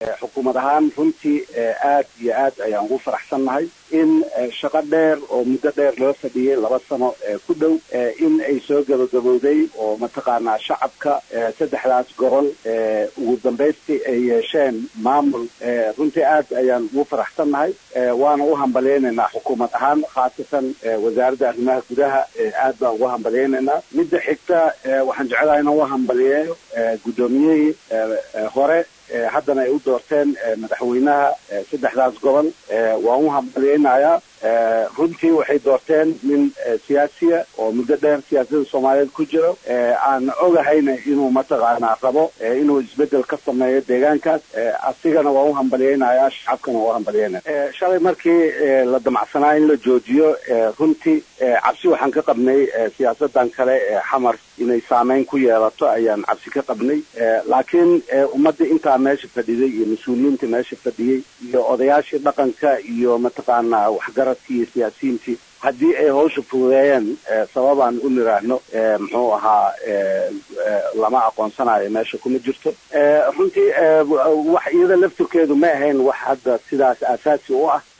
xukuumad ahaan runtii aad iyo aad ayaan ugu faraxsannahay in shaqo dheer oo muddo dheer loo fadhiyey laba sano ku dhow in ay soo gabagabowday oo mataqaanaa shacabka saddexdaas gobol ugu dambaystii ay yeesheen maamul runtii aad ayaan ugu faraxsannahay waana u hambalyaynaynaa xukuumad ahaan khaasatan wasaaradda arrimaha gudaha aad baan ugu hambalyaynaynaa midda xigta waxaan jeclahay inaan u hambaliyeeyo guddoomiyihii hore haddana ay u doorteen madaxweynaha saddexdaas gobol waan u hambalyaynayaa runtii waxay doorteen nin siyaasiya oo muddo dheer siyaasadda soomaaliyeed ku jiro aan ogahayna inuu mataqaanaa rabo inuu isbedel ka sameeyo deegaankaas asigana waan u hambalyaynayaa shacabkana waan u hambalyaynaya shalay markii la damacsanaa in la joojiyo runtii cabsi waxaan ka qabnay siyaasadan kale ee xamar inay saameyn ku yeelato ayaan cabsi ka qabnay laakiin ummadda intaa meesha fadhiday iyo mas-uuliyiinta meesha fadhiyey iyo odayaashii dhaqanka iyo mataqaanaa waxgaradkii iyo siyaasiyiintii haddii ay hawsha fududeeyeen sababaan u niraahno muxuu ahaa lama aqoonsanayo meesha kuma jirto runtii wax iyada laftirkeedu ma ahayn wax hadda sidaas aasaasi u ah